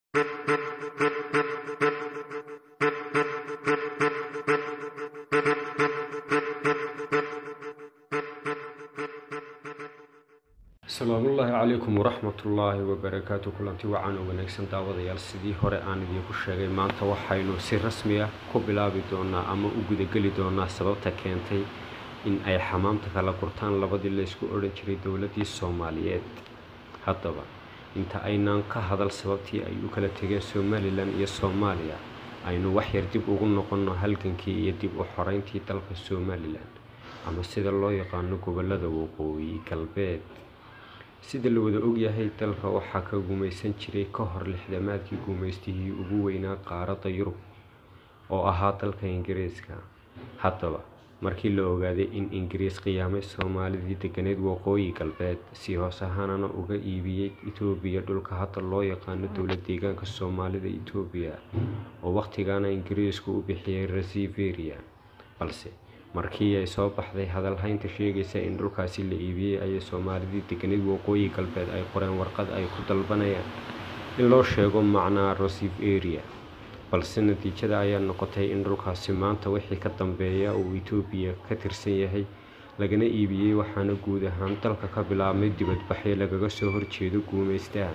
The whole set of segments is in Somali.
asalaamullaahi calaykum waraxmatullaahi wabarakaatu kulanti wacan oo wanaagsan daawadayaal sidii hore aan idiinku sheegay maanta waxaynu si rasmi ah ku bilaabi doonaa ama u gudageli doonaa sababta keentay in ay xamaamta kala gurtaan labadii laysku odhan jiray dowladdii soomaaliyeed haddaba inta aynaan ka hadal sababtii ay u kala tegeen somalilan iyo soomaaliya aynu waxyar dib ugu noqonno halgankii iyo dib u xoreyntii dalka somalilan ama sida loo yaqaano gobollada waqooyi galbeed sida la wada ogyahay dalka waxaa ka gumaysan jiray ka hor lixdamaadkii gumaystihii ugu weynaa qaaradda yurub oo ahaa dalka ingiriiska haddaba markii la ogaaday in ingiriis qiyaamay soomaalidii deganeed waqooyi galbeed si hoos ahaanana uga iibiyey itoobiya dhulka hadda loo yaqaano dowlad deegaanka soomaalida itoobiya oo wakhtigaana ingiriisku u bixiyey resiveria balse markii ay soo baxday hadalhaynta sheegaysa in dhulkaasi la iibiyey ayay soomaalidii deganeed waqooyi galbeed ay qoreen warqad ay ku dalbanayaan in loo sheego macnaa rosiveria balse natiijada ayaa noqotay in dhulkaasi maanta wixii ka dambeeya uu itoobiya ka tirsan yahay lagana iibiyey waxaana guud ahaan dalka ka bilaabmay dibadbaxyo lagaga soo horjeedo guumaystaha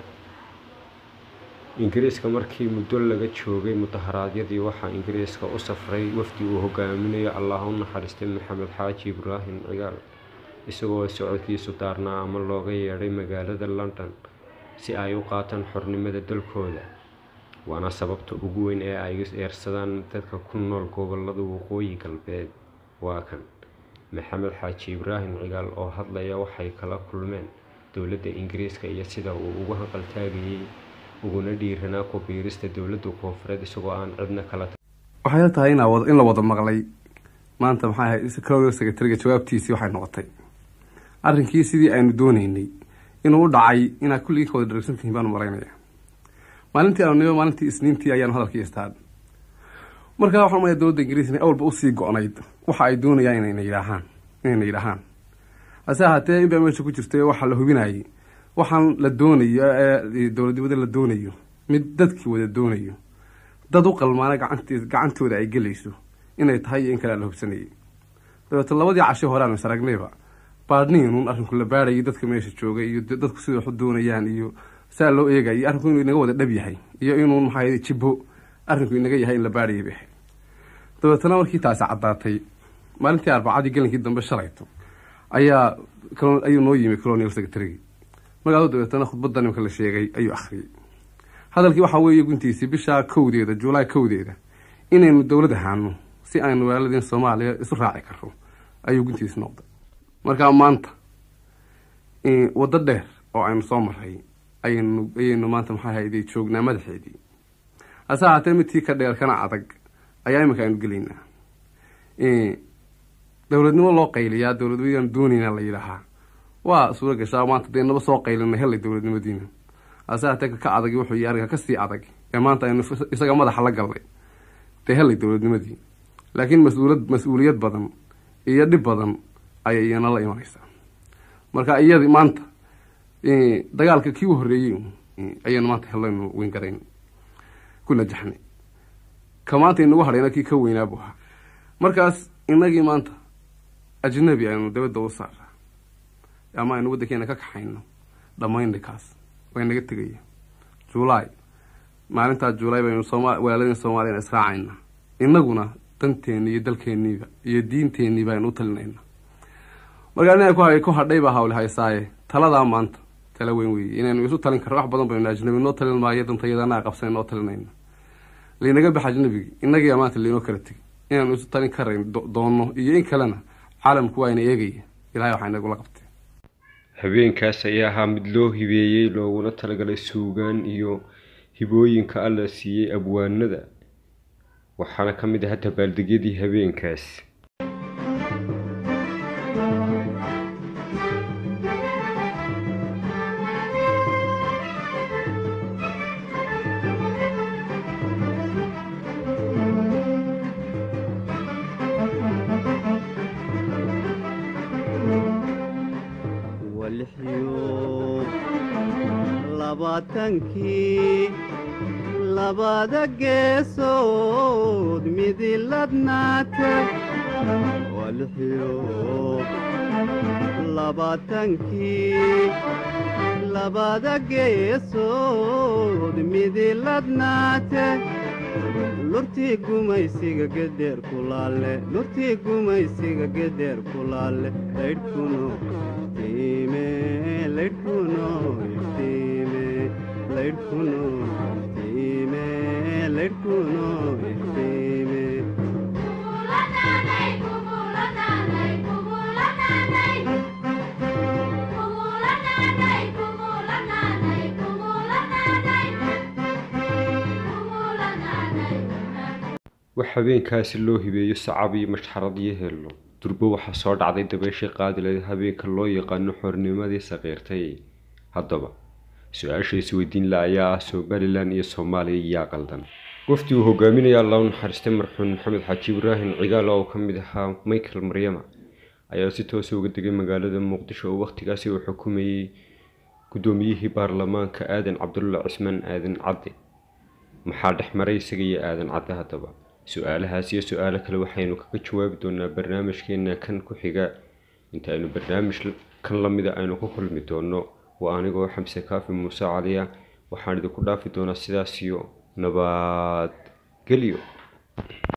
ingiriiska markii muddo laga joogay mudaharaadyadii waxaa ingiriiska u safray wafdi uu hogaaminayo allah u naxariistay maxamed xaaji ibraahim cigaal isagoo socodkiisu daarnaa ama looga yeedhay magaalada london si ay u qaataan xornimada dalkooda waana sababta ugu weyn ee ay eersadaan dadka ku nool gobolada waqooyi galbeed waa kan maxamed xaaji ibraahim cigaal oo hadlaya waxay kala kulmeen dowladda ingiriiska iyo sida uu ugu hanqaltaagayey uguna dhiiranaa ku biirista dowladda koonfureed isagoo aan cidna kala waxayla tahay in la wada maqlay maanta maxay ahayd clodal secretariga jawaabtiisii waxay noqotay arrinkii sidii aynu dooneynay inuu u dhacay inaad kulligii ka wada dharagsantihiin baanu maraynaya maalintii aanu nimo maalintii isniintii ayaanu hadalkii istaan markaa waxaan umaya dowladda ingiriis inay awalba usii go-nayd waxa ay doonayaan inayna yidhaahaan inayna yidhaahaan hase ahaatee inbaa meesha ku jirtay waxaa la hubinayay waxaan la doonayo ee dowladnimada la doonayo mid dadkii wada doonayo dad u qalmaana gacanti gacantooda ay gelayso inay tahay iyo in kale la hubsanayay dabeeto labadii casho hore aanu is aragnayba baadhniinuun arrinku la baadhayay dadka meesha joogay iyo dadku sida waxu doonayaan iyo saa loo eegayay arrinku inuu inaga wada dhab yahay iyo inuun maxaa jibbo arrinku inaga yahay in la baadhayay bay ahayd dabeetana markii taasi caddaatay maalintii arbacadii gelinkii dambe shalayto ayaa ayuu noo yimi colonial secretarygii magaado dabeetana khudbadda nimka la sheegay ayuu akhriyey hadalkii waxaa weeye guntiisii bisha kowdeeda juulaay kowdeeda inaynu dowlad ahaano si aynu walaaladeen soomaaliya isu raaci karro ayuu guntiisi noqday markaa maanta waddo dheer oo aynu soo maray ayaynu ayaynu maanta maxaa hayday joognaa madaxeedii hase ahaatee midkii ka dheer kana adag ayaa iminka aynu gelaynaa dowladnimo loo qayliyaa dowladnimadaan doonaynaa la yidhaahaa waa suura gashaa maanta dee naba soo qaylina helay dowladnimadiina hase ahaatee ka adag wuxuu yii arrinka kasii adag ee maanta aynu isaga madaxa la galnay dee helay dowladnimadii laakiin mas-uulad mas-uuliyad badan iyo dhib badan ayay iyana la imanaysaa marka iyadi maanta dagaalka kii u horreeyey ayaynu maanta hellaynu weyn garayn ku najaxnay ka maanta inagu hadhayna kii ka weynaabu ahaa markaas inagii maanta ajnabi aynu dabadda u saara ama aynu waddankeena ka kaxayno dhammaynay kaas way naga tegaya juulaay maalintaa juulaay baynu sooma walaaladeen soomaaliyana israacayna inaguna danteeni iyo dalkeeniiba iyo diinteeniiba aynu u talinayna markaa ina ku hadhay baa hawle haysaaye taladaa maanta tala weyn weeye inaynu isu talin karno wax badan baynu ajnabi noo talin maayo dantayadana qabsan noo talinayna laynaga bax ajnabigi inagiiba maanta laynoo kala tegi inaynu isu talin karayn doonno iyo in kalena caalamku waa ina eegaya ilahay waxaa inagula qabtay habeenkaas ayaa ahaa mid loo hibeeyey looguna talagalay suugaan iyo hibooyinka alla siiyey abwaanada waxaana ka mid ahaa dabaaldegyadii habeenkaas labaatankii labada geesood midiladnaate waa lixiyo labaatankii labada geesood midiladnaate lurtii gumaysiga gedheer kulaale lurtii gumaysiga gedheer kulaale laydhkuno iftiime laydhkuno iftiime laydhkuno iftiime laydhkuno iftiime wax habeenkaasi loo hibeeyo sacab iyo mashxarad iyo hello durbo waxaa soo dhacday dabeeshii qaadileed habeenka loo yaqaano xornimadii saqiirtay haddaba su-aasha isweydiin la ayaa ah somalilan iyo soomaaliya yaa qaldan wafdi uu hogaaminaya allah u naxariistay marxuum maxamed xaaji ibraahim cigaal oo ka mid ahaa michael maryama ayaa si toosa uga degay magaalada muqdisho oo wakhtigaasi uu xukumayey guddoomiyihii baarlamaanka aadan cabdulla cismaan aadan cadde maxaa dhexmaray isaga iyo aadan cadde haddaba su-aalahaas iyo su-aalo kale waxaynu kaga jawaabi doonaa barnaamijkeena kan ku xiga inta aynu barnaamij kan lamida aynu ku kulmi doono waa anigoo xamse kaafi muuse caliya waxaan idinku dhaafi doonaa sidaas iyo nabadgelyo